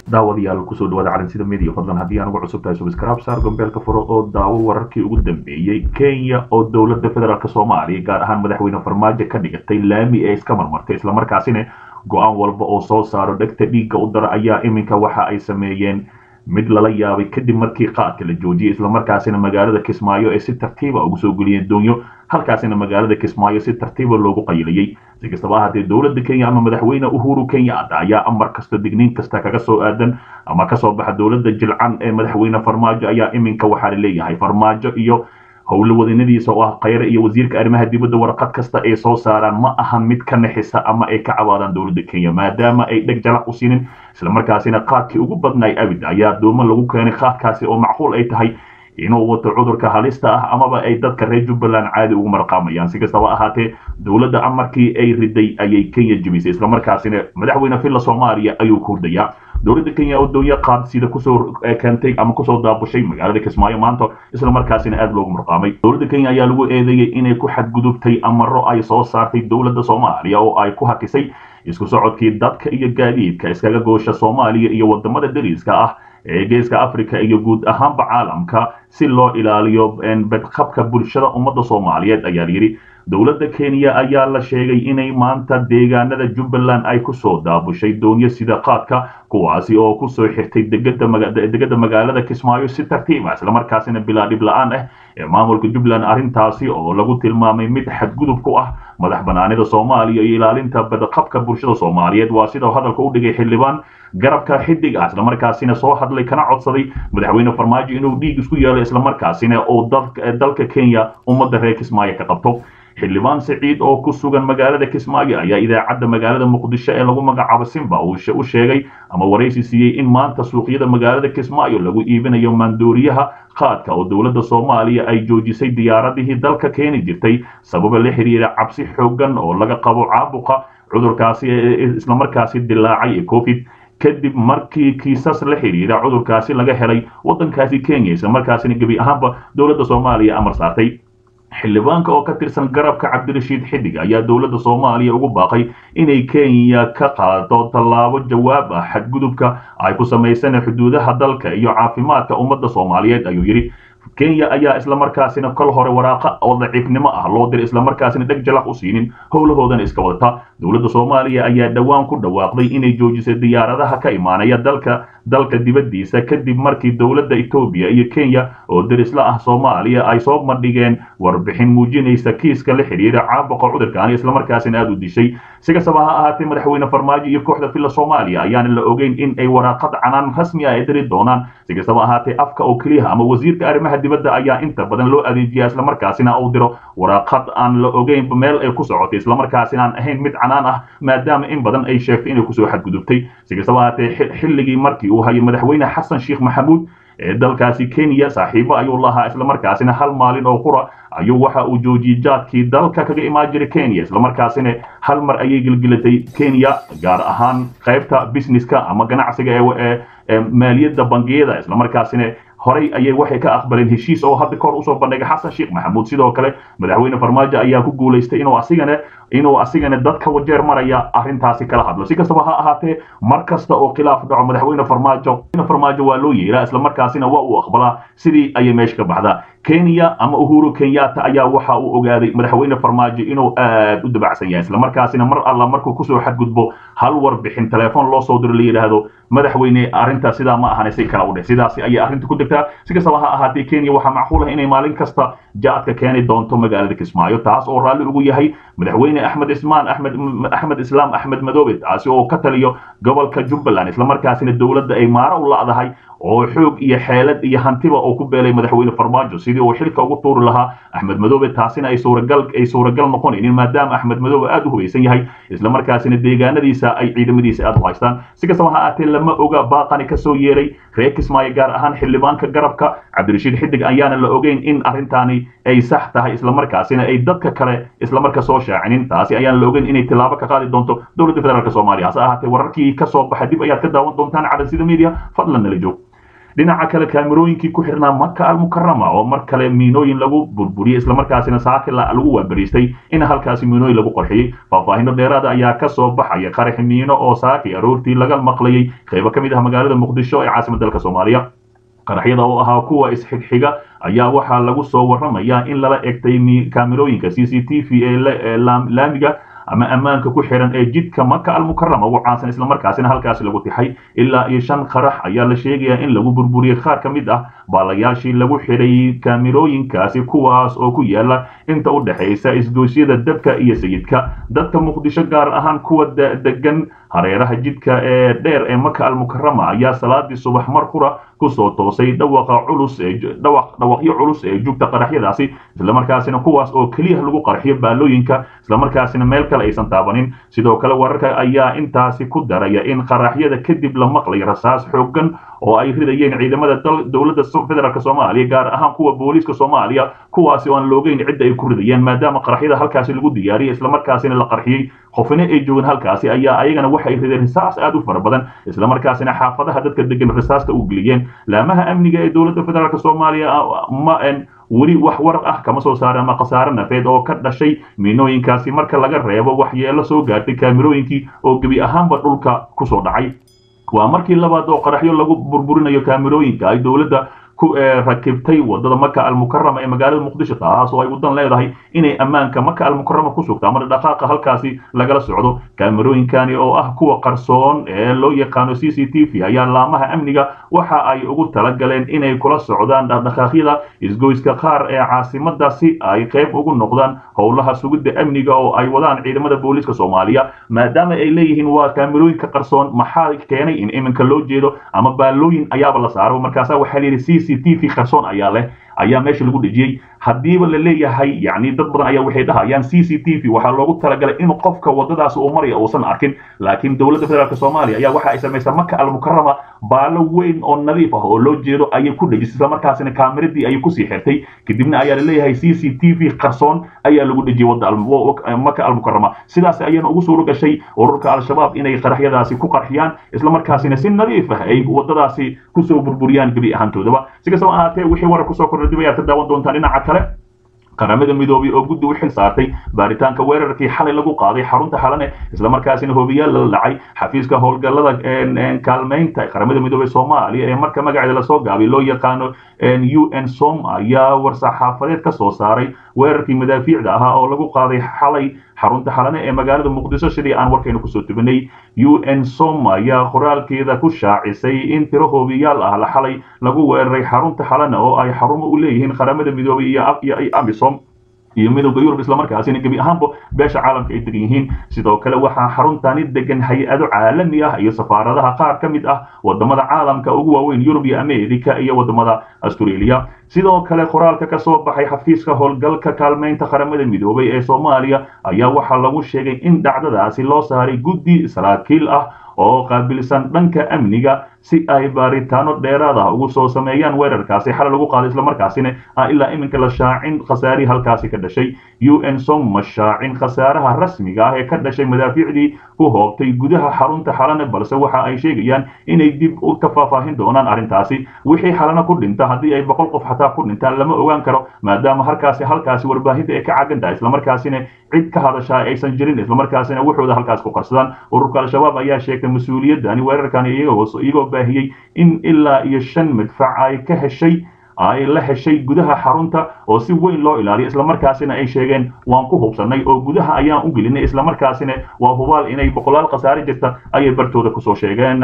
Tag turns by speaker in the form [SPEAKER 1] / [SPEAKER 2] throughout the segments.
[SPEAKER 1] daawadayaal kusoo dhawaada calansida media fadlan haddii aan uga cusub tahay subscribe saar gombeelka furo oo daawo wararkii ugu dambeeyey kenya oo dowladda federaalk soomaaliya gaar ahaan madaxweyne farmaajo ka dhigatay laami ee iska marmartay islamarkaasina go-aan walba oo soo saaro dhegta dhiigga u dara ayaa iminka waxa ay sameeyeen mid lala yaabay kadib markii qaadka la joojiyay islamarkaasina magaalada kismaayo ee si tartiiba ugu soo geliyeen doonyo halkaasina magaalada kismaayo si tartiiba loogu qayilayay si kastaba ahaatee dowladda kenya ama madaxweyne uhuru kenyatta ayaa amar kasta digniin kasta kaga soo aadan ama kasoo baxa dowladda jilcan ee madaxweyne farmaajo ayaa iminka waxaa laleeyahay farmaajo iyo howlo wadanadiisa oo ah khayre iyo wasiirka arrimaha dibadda warqad kasta ay soo saaraan ma ahan mid ka naxisa ama ay ka cabaadaan dowladda kenya maadaama ay dheg jalac u siinin islamarkaasina qaadkii ugu badnaay abid ayaa doomo lagu keenay qaadkaasi oo macquul ay tahay inuu wato cudurka halista ah amaba ay dadka reer jubbaland caadi ugu marqaamayaan si kastaba ahaatee dowladda amarkii ay riday ayay kenya jebisay islamarkaasina madaxweyne villa soomaaliya ayuu ku hurdayaa dowladda kenya oo doonyo qaad sida kusoo keentay ama kusoo daabushay magaalada kismaayo maanta islamarkaasina aada loogu marqaamay dowladda kenya ayaa lagu eedeeyey inay ku xadgudubtay amaro ay soo saartay dowladda soomaaliya oo ay ku hakisay isku socodkii dadka iyo gaadiidka iskaga goosha soomaaliya iyo wadamada dariiska ah ee geeska africa iyo guud ahaanba caalamka si loo ilaaliyo badqabka bulshada ummadda soomaaliyeed ayaa layidhi dowladda kenya ayaa la sheegay inay maanta deegaanada jubbaland ay kusoo daabushay doonyo sida qaadka kuwaasi oo kusoo xirtay degada magaalada kismaayo si tartiiba islamarkaasina bilaa dhib la-aan ah ee maamulka jubbaland arrintaasi oo lagu tilmaamay mid xadgudub ku ah madax banaanida soomaaliya iyo ilaalinta badqabka bulshada soomaaliyeed waa sida hadalka u dhigay xildhibaan garabka xidig ah islamarkaasina soo hadlay kana codsaday madaxweyne farmaajo inuu dhiig isku yeelo islamarkaasina uu dalka kenya ummadda reer kismaayo ka qabto xildhibaan siciid oo ku sugan magaalada kismaayo ayaa idaacadda magaalada muqdisho ee lagu magacaabo simba u sheegay ama waraysi siiyey in maanta suuqyada magaalada kismaayo lagu iibinayo maandooriyaha qaadka oo dowladda soomaaliya ay joojisay diyaaradihii dalka keeni jirtay sababa la xiriira cabsi xoogan oo laga qabo caabuqa cudurkaasi islamarkaasi dilaacay ee covid kadib markii kiisas la xiriira cudurkaasi laga helay waddankaasi kenya islamarkaasina gebi ahaanba dowladda soomaaliya amar saartay xildhibaanka oo ka tirsan garabka cabdirashiid xidig ayaa dowladda soomaaliya ugu baaqay inay kenya ka qaado tallaabo jawaab ah xadgudubka ay ku samaysan xuduudaha dalka iyo caafimaadka ummadda soomaaliyeed ayuu yidhi kenya ayaa islamarkaasina kol hore waraaqa oo daciifnimo ah loo diray islamarkaasina dheg jalaq u siinin howlahoodana iska wadata dowladda soomaaliya ayaa dhowaan ku dhawaaqday inay joojisay diyaaradaha ka imaanaya dalka dalka dibaddiisa kadib markii dowladda etoobiya iyo kenya oo derisla ah soomaaliya ay soo bandhigeen warbixin muujinaysa kiiska la xidhiira caabuqa cudurkaani islamarkaasina aada u dishay si kastaba ha ahaatee madaxweyne farmaajo iyo kooxda villa soomaaliya ayaana la ogeyn in ay waraaqad canaan rasmi ah ay diri doonaan si kastaba ahaatee afka oo keliyaha ama wasiirka arrimaha dibadda ayaa inta badan loo adeejiya islamarkaasina uu diro waraaqad aan la ogeyn meel ay ku socotay islamarkaasina aan ahayn mid canaan ah maadaama in badan ay sheegtay inay kusoo xadgudubtay si kastaba ahaatee xilligii markii uu hayay madaxweyne xasan sheekh maxamuud ee dalkaasi kenya saaxiibo ayuu lahaa islamarkaasina hal maalin oo qura ayuu waxa uu joojiyey jaadkii dalka kaga imaan jiray kenya islamarkaasina hal mar ayay gelgelatay kenya gaar ahaan qaybta businesska ama ganacsiga ee maaliyadda bangiyada islamarkaasina horay ayay waxay ka aqbaleen heshiis oo hadda kahor usoo bandhigay xasan sheekh maxamuud sidoo kale madaxweyne farmaajo ayaa ku guulaystay inuu asigana inuu asigana dadka wajeer maraya arrintaasi kala hadlo si kastaba ha ahaatee mar kasta oo khilaaf dhaco madaxweyne farmaajo farmaajo waa loo yeeraa islamarkaasina waa uu aqbalaa sidii ayay meesha ka baxdaa kenya ama uhuru kenyatta ayaa waxa uu ogaaday madaxweyne farmaajo inuu aad u dabacsan yahay islamarkaasina mar alla markuu kusoo xadgudbo hal warbixin telefoon loo soo diro la yidhaahdo madaxweyne arrintaa sidaa ma ahane si kala u dheh sidaasi ayay arrinta ku degtaa si kastaba ha ahaatee kenya waxaa macquul ah inay maalin kasta jaadka keeni doonto magaalada kismaayo taas oo raalli ugu yahay madaxweyne axmed ismaan axmed axmed islaam axmed madoobe taasi oo ka taliyo gobolka jubbaland islamarkaasina dowladda ay maaro u la'dahay oo xoog iyo xeelad iyo hantiba oo ku beelay madaxweyne farmaajo sidii uu xilka ugu tuuri lahaa axmed madoobe taasina ay suuragal ay suuragal noqonaynin maadaama axmed madoobe aada u hubaysan yahay islamarkaasina deegaanadiisa ay ciidamadiisa aada u haystaan si kastaba ha aatee lama oga baaqani kasoo yeeray reer kismaayo gaar ahaan xildhibaanka garabka cabdirashiid xidig ayaana la ogeyn in arrintaani ay sax tahay islamarkaasina ay dadka kale islamarka soo shaacinin taasi ayaan la ogeyn inay tilaabo ka qaadi doonto dowladda federaalk soomaaliya hase ahaatee wararkii kasoo baxa dib ayaad ka daawan doontaan calansida media fadlan nala joog dhinaca kale kaamirooyinkii ku xirnaa maka almukarama oo mar kale miinooyin lagu burburiyey islamarkaasina saaki lagu waabariistay in halkaasi miinooyin lagu qarxiyey faahfaahino dheeraada ayaa ka soo baxaya qarax miino oo saaki aroortii laga maqlayay qaybo ka mid ah magaalada muqdisho ee caasimad dalka soomaaliya qaraxyada oo ahaa kuwa isxigxiga ayaa waxaa lagu soo warramayaa in lala egtay kaamirooyinka c c t v ee laamiga ama ammaanka ku xiran ee jidka maka almukarama ugu caansan islamarkaasina halkaasi lagu tixay ilaa iyo shan qarax ayaa la sheegayaa in lagu burburiyey qaar ka mid ah baalayaashii lagu xidhay kaamirooyinkaasi kuwaas oo ku yaala inta u dhexaysa isgoosyada dabka iyo sayidka dadka muqdisho gaar ahaan kuwa degan hareeraha jidka ee dheer ee maka almukarama ayaa salaadii subax mar qura kusoo toosay dhawaqa culus ee dhawaqyo culus ee jugta qaraxyadaasi islamarkaasina kuwaas oo keliya lagu qarxiyo baalooyinka islamarkaasina meel kale aysan taabanin sidoo kale wararka ayaa intaasi ku daraya in qaraxyada kadib la maqlay rasaas xoogan oo ay ridayeen ciidamada dowladda federaalk soomaaliya gaar ahaan kuwa booliiska soomaaliya kuwaasi oo aan loogeyn cidda ay ku ridayeen maadaama qaraxyada halkaasi lagu diyaariyay islamarkaasina la qarxiyey qofina ay joogeen halkaasi ayaa ayagana waxay rideen risaas aad u fara badan islamarkaasina xaafadaha dadka degan risaasta u geliyeen laamaha amniga ee dowladda federaalk soomaaliya ma weli wax war ah kama soo saara ama khasaare nafeed oo ka dhashay miinooyinkaasi marka laga reebo waxyeelo soo gaartay kaamirooyinkii oo gebi ahaanba dhulka kusoo dhacay waa markii labaad oo qaraxyo lagu burburinayo kaamirooyinka ay dowladda ku rakibtay wadada maka almukarama ee magaalada muqdisho taas oo ay wadan leedahay inay ammaanka maka almukarama ku sugto ama dhaqaaqa halkaasi lagala socdo kaamirooyinkani oo ah kuwa qarsoon ee loo yaqaano c c t v ayaa laamaha amniga waxa ay ugu talagaleen inay kula socdaan dhaqdhaqaaqyada isgoyska qaar ee caasimada si ay qayb ugu noqdaan howlaha sugidda amniga oo ay wadaan ciidamada booliiska soomaaliya maadaama ay leeyihiin waa kaamirooyinka qarsoon maxaa keenay in iminka loo jeedo ama baalooyin ayaaba la saaro markaasa waxaa layidhi c c t v qarsoon ayaa leh ayaa meesha lagu dhejiyey haddiiba la leeyahay yani dad badan ayaa waxay dhahayaan c c t v waxaa loogu talagalay in qofka wadadaas uu maraya uusan arkin laakiin dowladda federaalk soomaaliya ayaa waxa ay samaysaa maka almukarama baalo weyn oo nadiif ah oo loo jeedo ayay ku dhejisay islamarkaasina kaamiradii ayay kusii xirtay kadibna ayaa laleeyahay c c t v qarsoon ayaa lagu dhejiyey wada maka almukarama sidaas ayayna ugu suuro gashay ururka al-shabaab inay qaraxyadaasi ku qarxiyaan islamarkaasina si nadiif ah ay wadadaasi kusoo burburiyaan gebi ahaantoodaba si kastaba ahaatee wixii warar kusoo kordha dib ayaad ka daawan doontaan dhinaca kale qaramada midoobay oo guddi u xil saartay baaritaanka weerarkii xalay lagu qaaday xarunta xalane islamarkaasina hobiyaal la dhacay xafiiska howlgallada kaalmaynta qaramada midoobey soomaaliya ee marka magaceeda lasoo gaabay loo yaqaano u n som ayaa war-saxaafadeed ka soo saaray weerarkii madaafiicda ahaa oo lagu qaaday xalay xarunta xalane ee magaalada muqdisho sidii aan warkayna kusoo tubinay u n som ayaa qoraalkeeda ku shaacisay in tiro hoobiyaal ah la xalay lagu weeraray xarunta xalane oo ay xarumo u leeyihiin qaramada midoobay iyo amisom iyo midowda yurub islamarkaasina gebi ahaanba beesha caalamka ay degan yihiin sidoo kale waxaa xaruntani degan hay-ado caalami ah iyo safaaradaha qaar ka mid ah wadamada caalamka ugu waaweyn yurub iyo america iyo wadamada australia sidoo kale qoraalka ka soo baxay xafiiska howlgalka kaalmaynta qaramada midoobay ee soomaaliya ayaa waxaa lagu sheegay in dhacdadaasi loo saaray guddi saraakiil ah oo qaabilsan dhanka amniga si ay baaritaano dheeraad ah ugu soo sameeyaan weerarkaasi xalay lagu qaaday islamarkaasina ah ilaa iminka la shaacin khasaarihii halkaasi ka dhashay u n som ma shaacin khasaaraha rasmiga ah ee ka dhashay madaafiicdii ku hoobtay gudaha xarunta xalane balse waxa ay sheegayaan inay dib ka faahfaahin doonaan arrintaasi wixii xalana ku dhinta haddii ay boqol qof xataa ku dhintaan lama ogaan karo maadaama halkaasi halkaasi warbaahinta ay ka cagan tahay islamarkaasina cid ka hadashaa aysan jirin islamarkaasina wuxuuda halkaas ku qarsadaan ururka al-shabaab ayaa sheegtay mas-uuliyadani weerarkani iyagoo baahiyey in ilaa iyo shan madfac ay ka heshay ay la heshay gudaha xarunta oo si weyn loo ilaaliyo islamarkaasina ay sheegeen waan ku hubsannay oo gudaha ayaan u gelinay islamarkaasina waa hubaal inay boqolaal khasaare jirta ayay bartooda kusoo sheegeen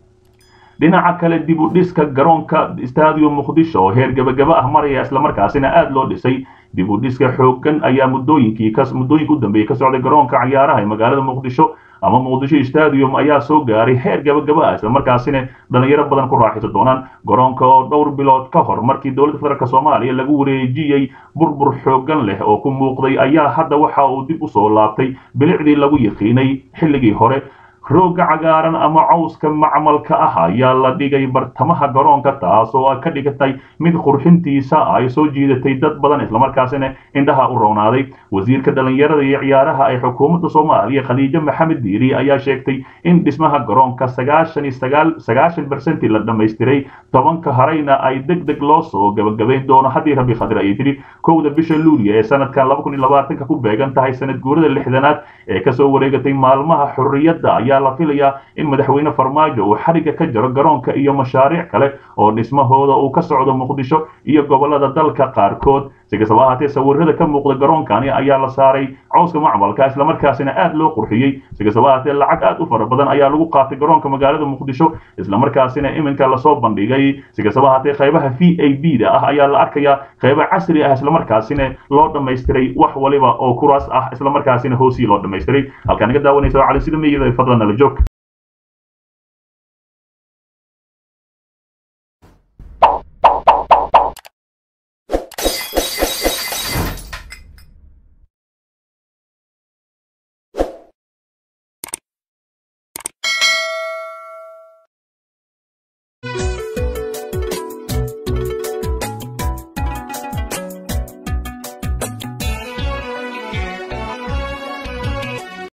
[SPEAKER 1] dhinaca kale dib u dhiska garoonka stadium muqdisho oo heer gabagaba ah maraya islamarkaasina aada loo dhisay dib u dhiska xooggan ayaa muddooyinkii muddooyinka u dambeeyey ka socday garoonka cayaaraha ee magaalada muqdisho ama muqdisho stadium ayaa soo gaaray heer gabagaba ah islamarkaasina dhalinyaro badan ku raaxaysan doonaan garoonka oo dhowr bilood ka hor markii dowladda federaalk soomaaliya lagu wareejiyey burbur xooggan leh oo ku muuqday ayaa hadda waxa uu dib usoo laabtay bilicdii lagu yaqiinay xilligii hore rooga cagaaran ama cawska macmalka ah ayaa la dhigay bartamaha garoonka taas oo ka dhigatay mid qurxintiisa ay soo jiidatay dad badan islamarkaasina indhaha u roonaaday wasiirka dhalinyarada iyo ciyaaraha ee xukuumadda soomaaliya khadiijo maxamed diiri ayaa sheegtay in dhismaha garoonka sagaashan iyo sagaal sagaashan bersenti la dhammaystiray tobanka harayna ay deg deg loo soo gabagabayn doono haddii rabi khadir ayay tidhi kowda bisha luuliya ee sanadkan laba kun iyo labaatanka ku beegan tahay sanad guurada lixdanaad ee kasoo wareegatay maalmaha xurriyadda ayaa la filayaa in madaxweyne farmaajo uu xariga ka jaro garoonka iyo mashaariic kale oo dhismahooda uu ka socdo muqdisho iyo gobolada dalka qaarkood si kastaba ahaatee sawirada ka muuqda garoonkani ayaa la saaray cawska macmalka islamarkaasina aad loo qurxiyey si kastaba ahaatee lacag aad u fara badan ayaa lagu qaatay garoonka magaalada muqdisho islamarkaasina iminka lasoo bandhigay si kastaba ahaatee qaybaha v a b da ah ayaa la arkayaa qaybo casri ah islamarkaasina loo dhammaystiray wax waliba oo kuraas ah islamarkaasina hoosii loo dhammaystiray halkaa naga daawanaysa cali sida meyida fadlan nala joog